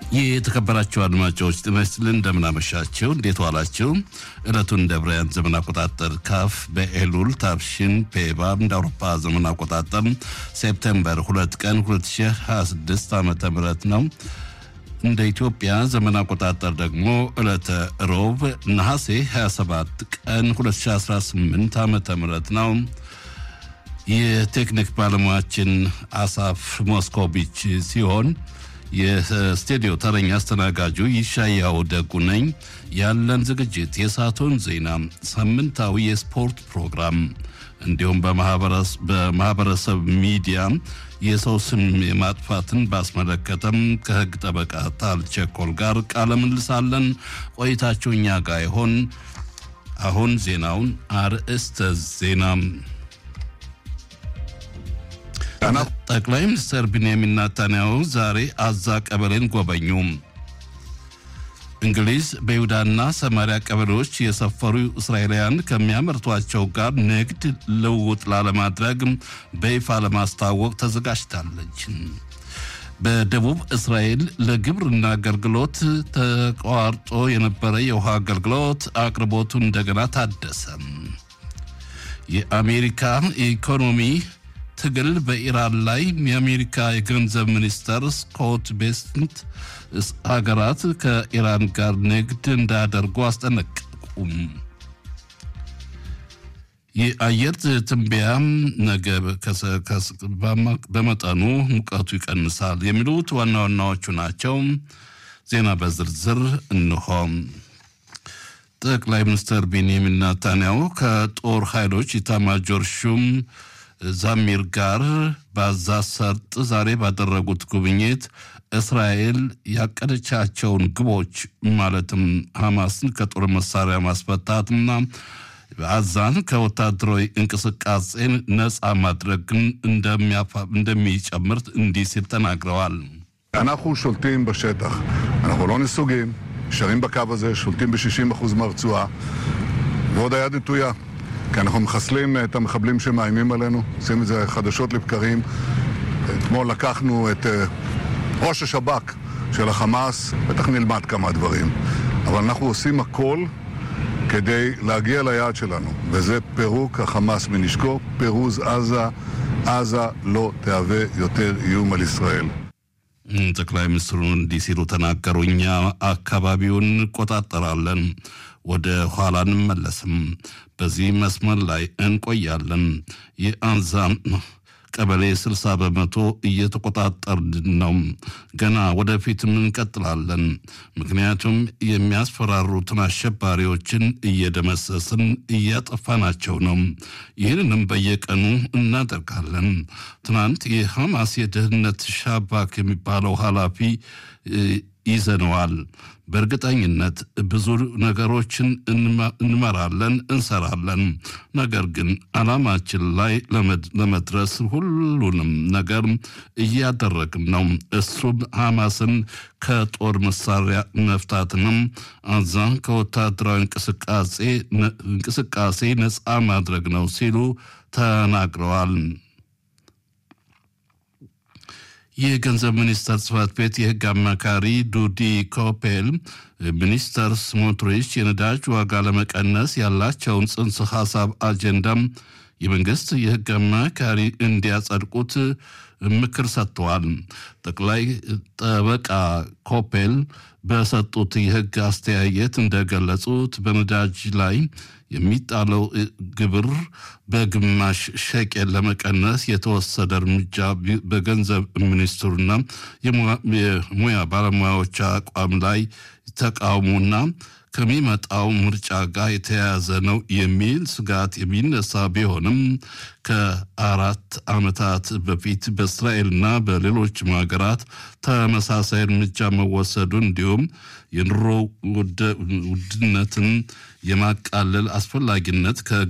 የተከበራችሁ አድማጮች ጤና ይስጥልን፣ እንደምናመሻችሁ፣ እንዴት ዋላችሁ? ዕለቱን እንደ ብራያን ዘመን አቆጣጠር ካፍ በኤሉል ታብሽን ፔባ እንደ አውሮፓ ዘመን አቆጣጠር ሴፕቴምበር ሁለት ቀን 2026 ዓ ም ነው። እንደ ኢትዮጵያ ዘመን አቆጣጠር ደግሞ ዕለተ ሮብ ነሐሴ 27 ቀን 2018 ዓ ም ነው። የቴክኒክ ባለሙያችን አሳፍ ሞስኮቪች ሲሆን የስቱዲዮ ተረኛ አስተናጋጁ ይሻያው ደጉ ነኝ። ያለን ዝግጅት የሰዓቱን ዜና፣ ሳምንታዊ የስፖርት ፕሮግራም እንዲሁም በማህበረሰብ ሚዲያ የሰው ስም የማጥፋትን ባስመለከተም ከህግ ጠበቃ ታል ቸኮል ጋር ቃለ ምልሳለን። ቆይታችሁ እኛ ጋር ይሆን። አሁን ዜናውን አርእስተ ዜና ጠቅላይ ሚኒስትር ቢንያሚን ናታንያሁ ዛሬ አዛ ቀበሌን ጎበኙ። እንግሊዝ በይሁዳና ሰማሪያ ቀበሌዎች የሰፈሩ እስራኤላውያን ከሚያመርቷቸው ጋር ንግድ ልውውጥ ላለማድረግ በይፋ ለማስታወቅ ተዘጋጅታለች። በደቡብ እስራኤል ለግብርና አገልግሎት ተቋርጦ የነበረ የውሃ አገልግሎት አቅርቦቱ እንደገና ታደሰ። የአሜሪካ ኢኮኖሚ ትግል በኢራን ላይ የአሜሪካ የገንዘብ ሚኒስተር ስኮት ቤስንት ሀገራት ከኢራን ጋር ንግድ እንዳያደርጉ አስጠነቀቁም። የአየር ትንበያ ነገ በመጠኑ ሙቀቱ ይቀንሳል የሚሉት ዋና ዋናዎቹ ናቸው። ዜና በዝርዝር እንሆ። ጠቅላይ ሚኒስትር ቤንያሚን ናታንያሁ ከጦር ኃይሎች ኢታማጆር ሹም ዛሚር ጋር በጋዛ ሰርጥ ዛሬ ባደረጉት ጉብኝት እስራኤል ያቀደቻቸውን ግቦች ማለትም ሐማስን ከጦር መሳሪያ ማስፈታትና ጋዛን ከወታደራዊ እንቅስቃሴ ነፃ ማድረግን እንደሚጨምር እንዲህ ሲል ተናግረዋል። אנחנו שולטים בשטח, אנחנו לא נסוגים, נשארים בקו הזה, שולטים ב-60% מהרצועה, ועוד היד נטויה. כי אנחנו מחסלים את המחבלים שמאיימים עלינו, עושים את זה חדשות לבקרים. אתמול לקחנו את ראש השב"כ של החמאס, בטח נלמד כמה דברים, אבל אנחנו עושים הכל כדי להגיע ליעד שלנו, וזה פירוק החמאס מנשקו, פירוז עזה. עזה לא תהווה יותר איום על ישראל. ጠቅላይ ሚኒስትሩ እንዲህ ሲሉ ተናገሩ። እኛ አካባቢውን እንቆጣጠራለን፣ ወደ ኋላ እንመለስም፣ በዚህ መስመር ላይ እንቆያለን። የአንዛ ቀበሌ 60 በመቶ እየተቆጣጠርን ነው። ገና ወደፊትም እንቀጥላለን። ምክንያቱም የሚያስፈራሩትን አሸባሪዎችን እየደመሰስን እያጠፋናቸው ነው። ይህንንም በየቀኑ እናደርጋለን። ትናንት የሐማስ የደህንነት ሻባክ የሚባለው ኃላፊ ይዘነዋል። በእርግጠኝነት ብዙ ነገሮችን እንመራለን፣ እንሰራለን። ነገር ግን ዓላማችን ላይ ለመድረስ ሁሉንም ነገር እያደረግን ነው። እሱም ሐማስን ከጦር መሳሪያ መፍታትንም አዛ ከወታደራዊ እንቅስቃሴ ነፃ ማድረግ ነው ሲሉ ተናግረዋል። የገንዘብ ሚኒስቴር ጽህፈት ቤት የህግ አማካሪ ዱዲ ኮፔል ሚኒስተር ስሞትሪች የነዳጅ ዋጋ ለመቀነስ ያላቸውን ጽንሰ ሀሳብ አጀንዳም የመንግስት የህግ አማካሪ እንዲያጸድቁት ምክር ሰጥተዋል። ጠቅላይ ጠበቃ ኮፔል በሰጡት የህግ አስተያየት እንደገለጹት በነዳጅ ላይ የሚጣለው ግብር በግማሽ ሸቄል ለመቀነስ የተወሰደ እርምጃ በገንዘብ ሚኒስትሩና የሙያ ባለሙያዎች አቋም ላይ ተቃውሞና ከሚመጣው ምርጫ ጋር የተያያዘ ነው የሚል ስጋት የሚነሳ ቢሆንም ከአራት ዓመታት በፊት በእስራኤልና በሌሎችም ሀገራት ተመሳሳይ እርምጃ መወሰዱ እንዲሁም የኑሮ ውድነትን የማቃለል አስፈላጊነት